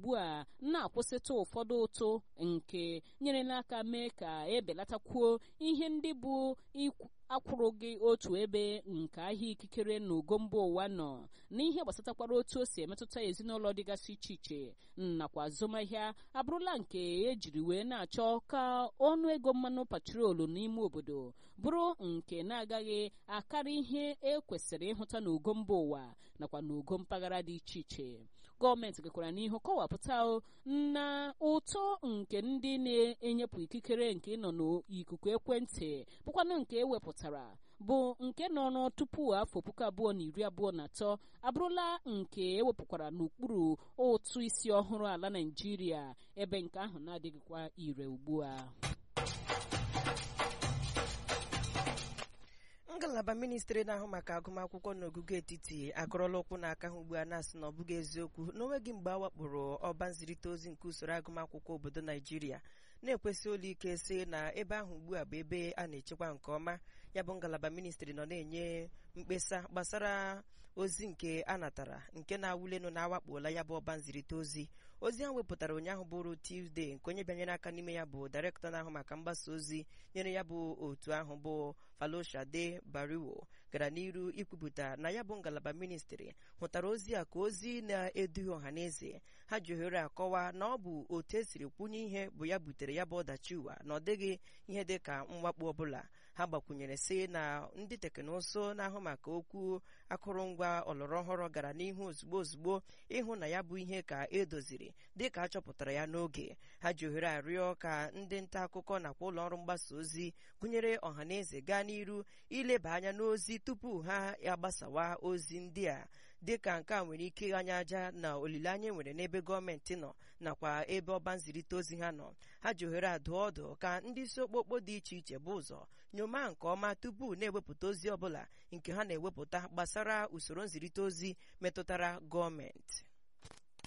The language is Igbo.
ugbu a na-akwụsịtụ ụfọdụ ụtụ nke nyerela aka mee ka ebelatakwuo ihe ndị bụ akwụrụghị otu ebe nke ahịa ikikere na ugo mba ụwa nọ n'ihe gbasatakwara otu o si emetụta ezinụlọ dịgasị iche iche nakwa azụmahịa abụrụla nke ejiri wee na-achọ ka ọnụ ego mmanụ patrolu n'ime obodo bụrụ nke na-agaghị akarị ihe e kwesịrị ịhụta n'ugo mba ụwa nakwa n'ugo mpaghara dị iche iche gọọmenti gakwara n'ihu kọwapụta na ụtọ nke ndị na-enyepụ ikikere nke nọ n'ikuku ekwentị bụkwanụ nke ewepụtara bụ nke nọrọ tupu afọ puku abụọ na iri abụọ na atọ abụrụla nke ewepụkwara n'okpuru ụtụ isi ọhụrụ ala naijiria ebe nke ahụ na-adịghịkwa ire ugbu a ngalaba ministri na-ahụ maka agụmakwụkwọ n'ogugo etiti akọrọla ụkwụ n'aka ha ugbu a na-asị na ọ bụghị eziokwu n'onweghị mgbe a wakporo ọba nzirịta ozi nke usoro agụmakwụkwọ obodo naijiria na-ekwesị ụlọ ike sị na ebe ahụ ugbu a bụ ebe a na-echekwa nke ọma ya bụ ngalaba ministri nọ na-enye mkpesa gbasara ozi nke a natara nke na-awụlenụ na-awakpola ya bụ ọba nzirịta ozi ozi ahụ wepụtara ụnyaahụ bụrụ Tuesday nke onye bịanyere aka n'ime ya bụ dairektọ na-ahụ maka mgbasa ozi nyere ya bụ otu ahụ bụ Faloshade Bariwo gara n'iru ikwupụta na ya bụ ngalaba ministri hụtara ozi a ka ozi na-eduhie ọha na eze ha ji ohere akọwa na ọ bụ otu esiri kwunye ihe bụ ya butere ya bụ ọdachi ụwa na ọ dịghị ihe dị ka mwakpo ọbụla ha gbakwunyere sị na ndị teknụzụ na-ahụ maka okwu akụrụngwa ọlọrọ ọhụrụ gara n'ihu ozugbo ozugbo ịhụ na ya bụ ihe ka edoziri dịka a chọpụtara ya n'oge ha ji ohere arịọ ka ndị nta akụkọ nakwa ụlọ ọrụ mgbasa ozi gụnyere ọha na eze gaa n'iru ileba anya n'ozi tupu ha agbasawa ozi ndị a dịka nke a nwere ike ịghanye aja na olileanya nwere n'ebe gọọmenti nọ nakwa ebe ọba nzirịta ozi ha nọ ha ji ohere adụ ọdụ ka ndị isi okpokpo dị iche iche bụ ụzọ nyoma nke ọma tupu na-ewepụta ozi ọbụla nke ha na-ewepụta gbasara usoro nzirịta ozi metụtara gọọmenti